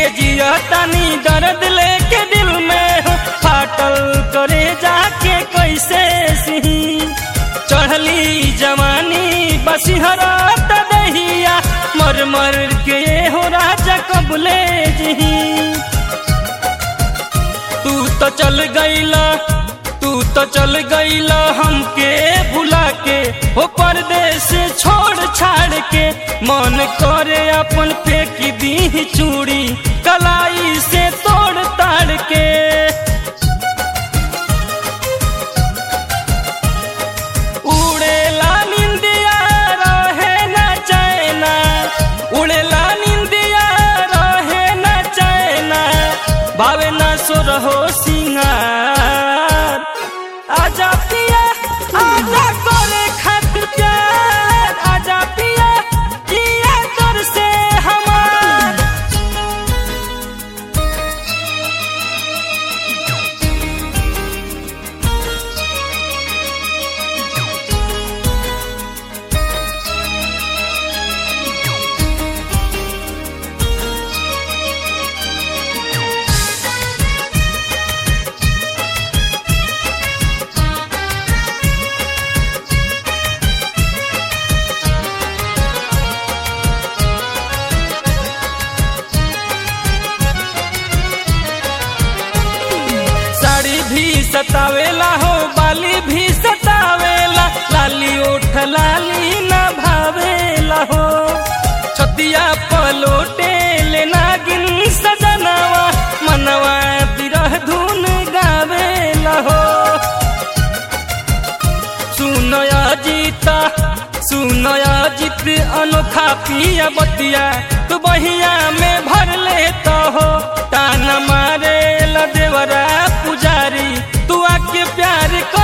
के जिया तनी दर्द लेके दिल में हो फाटल करे जाके कैसे सिही चढ़ली जवानी बसिहरा दहिया मर मर के हो राजा कबले जही तू तो चल गईला तू तो चल गईला हमके भुला के हो परदेश छोड़ छाड़ के मन करे अपन फेंक दी चूड़ी कलाई से तोड़ ताड़ के उड़ेला निंदिया रहे न चैना उड़ेला निंदिया रहे न चैना भावे न सो रहो सिंगार आजा पिया आजा करे खातिर प्यार आजा पिया जिया तर से हमार साड़ी भी सतावेला हो बाली भी सतावेला लाली उठ लाली न भावेला हो छतिया पलोटे लेना गिन सजनवा मनवा बिरह धुन गावेला हो सुनया जीता सुनया जीत अनोखा पिया बतिया तू बहिया में भर लेता हो तान मारे ला देवरा पुजारी तू आके प्यार